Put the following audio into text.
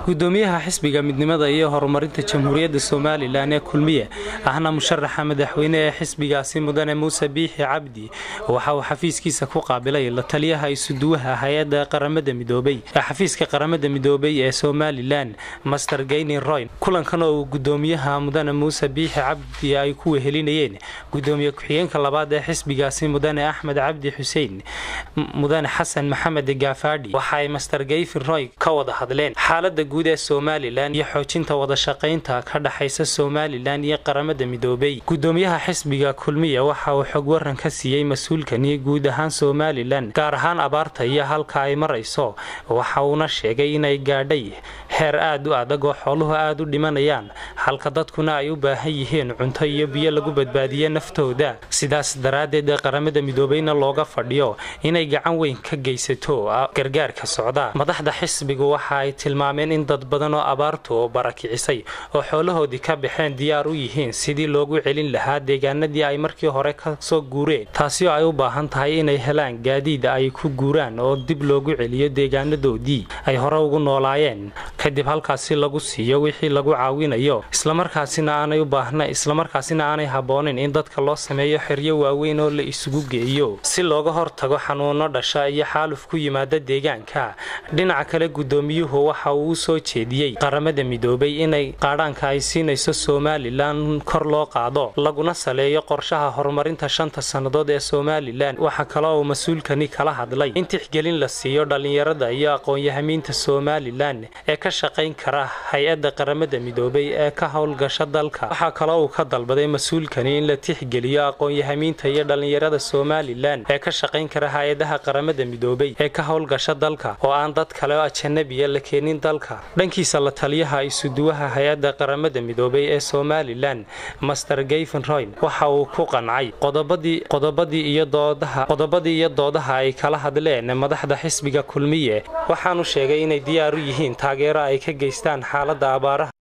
gudoomiyaha xisbiga midnimada iyo horumarinta jamhuuriyadda somalilan ee kulmiye ahna musharaxa madaxweyne ee xisbigaasi mudane muuse biixi cabdi waxa uu xafiiskiisa ku qaabilay la taliyaha isuduwaha hay-adda qaramada midoobay ee xafiiska qaramada midoobay ee somalilan master gayni royn kulankan oo uu gudoomiyaha mudane muuse biixi cabdi ay ku wehelinayeen gudoomiye ku-xigeenka labaad ee xisbigaasi mudane axmed cabdi xuseen mudane xasan maxamed gaafaadhi waxa ay master gayfi roy ka wada hadleen xaalada guud ee somalilan iyo xoojinta wadashaqaynta ka dhexaysa somalilan iyo qaramada midoobay gudoomiyaha xisbiga kulmiya waxa uu xog waran ka siiyey mas-uulkani guud ahaan somalilan gaar ahaan abaarta iyo halka ay marayso waxa uuna sheegay inay gaadhay heer aad u adag oo xooluhu aad u dhimanayaan halka dadkuna ay u baahan yihiin cunto iyo biyo lagu badbaadiye naftooda sidaas daraaddeed qaramada midoobayna looga fadhiyo inay gacan weyn ka geysato gargaarka socda madaxda xisbigu waxa ay tilmaameen in dad badan oo abaartu oo barakicisay oo xoolahoodii ka baxeen diyaar u yihiin sidii loogu celin lahaa deegaanadii ay markii hore ka soo guureen taasi oo ay u baahan tahay inay helaan gaadiid ay ku guuraan oo dib loogu celiyo deegaanadoodii ay hore ugu noolaayeen kadib halkaasi lagu siiyo wixii lagu caawinayo islamarkaasina aanay u baahna islamarkaasina aanay habboonin in dadka loo sameeyo xeryo waaweyn oo la isugu geeyo si looga hortago xanuuno dhasha iyo xaaluf ku yimaada deegaanka dhinaca kale gudoomiyuhu waxa uu u soo jeediyey qaramada midoobay inay qaadhaanka ay siinayso somalilan kor loo qaado laguna saleeyo qorshaha horumarinta shanta sannadood ee somalilan waxaa kaloo uu mas-uulkani kala hadlay in tixgelin la siiyo dhallinyarada iyo aqoon-yahamiinta somalilan ee ka shaqayn kara hay-adda qaramada midoobay ee ka howlgasha dalka waxaa kaloo uu ka dalbaday mas-uulkani in la tixgeliyo aqoon-yahamiinta iyo dhallinyarada somalilan ee ka shaqayn kara hay-adaha qaramada midoobay ee ka howlgasha dalka oo aan dad kale oo ajanabiya la keenin dalka dhankiisa la taliyaha isuduwaha hay-adda qaramada midoobay ee somalilan master gayfen royn waxa uu ku qancay qodobadii iyo doodaha ay kala hadleen madaxda xisbiga kulmiye waxaanu sheegay inay diyaar u yihiin taageero ay ka geystaan xaalada abaaraha